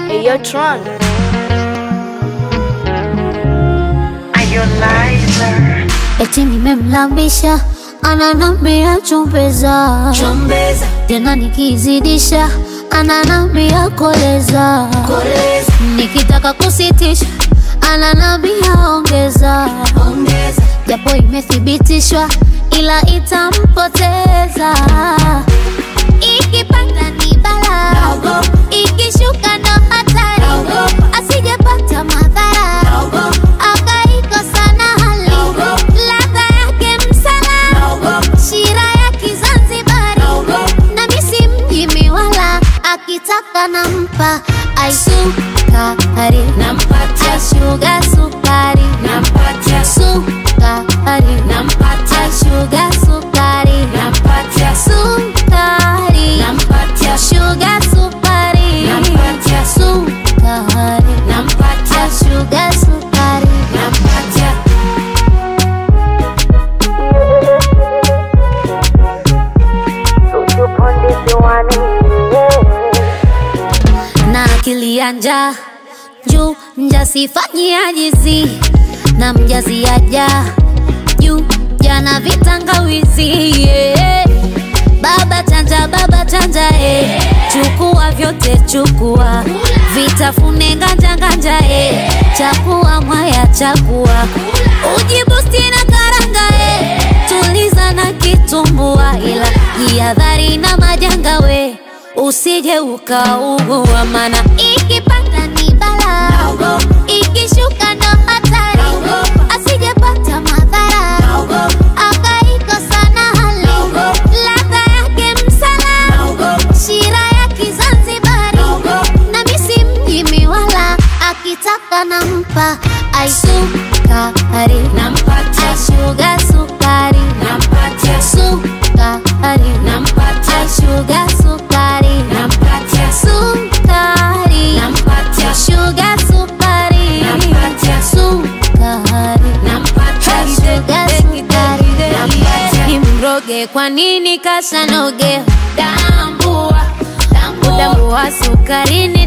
Hey, yo, Tron. Eti nimemlambisha ananambia chumbeza, Chombeza, tena nikizidisha ananambia koleza, koleza, nikitaka kusitisha ananambia ongeza, ongeza, japo imethibitishwa ila itampoteza. Ikipanda ni bala, Naogopa. ikishuka ndo hatari, Naogopa. asijepata madhara naogopa, akaikosa na hali Naogopa. ladha yake msala naogopa, shira ya Kizanzibari naogopa, na misi mjimi wala akitaka nampa aisukari nampatia, ashuga sukari nampatia, sukari nampatia, ashuga sukari nampatia, sukari nampatia, shuga sukari Nampatia. sukari nampatia, ashuga sukari nampatia. na akili ya njaa juu mjasifanyi ajizi na mjazi aja juu jana vitangawizi yeah. baba chanja baba chanja eh. chukua vyote chukua vitafune nganja nganja eh. chakua mwaya chakua ujibusti na karanga eh. tuliza na kitumbua ila jihadhari na majanga we usije ukaugua mana ikipanda ni bala Naogopa. ikishuka ndo hatari Naogopa. asijepata madhara Naogopa. akaikosa na hali Naogopa. ladha yake msala Naogopa. shira ya Kizanzibari Naogopa. na misi mjimi wala akitaka nampa aisukari Nampatia, ashuga sukari nampatia, sukari nampatia, ashuga sukari nampatia, sukari nampatia, shuga sukari Nampatia. sukari nampatia, shuga sukari Nampatia. imroge kwa nini kasanoge tambua, tambua, utambua sukarini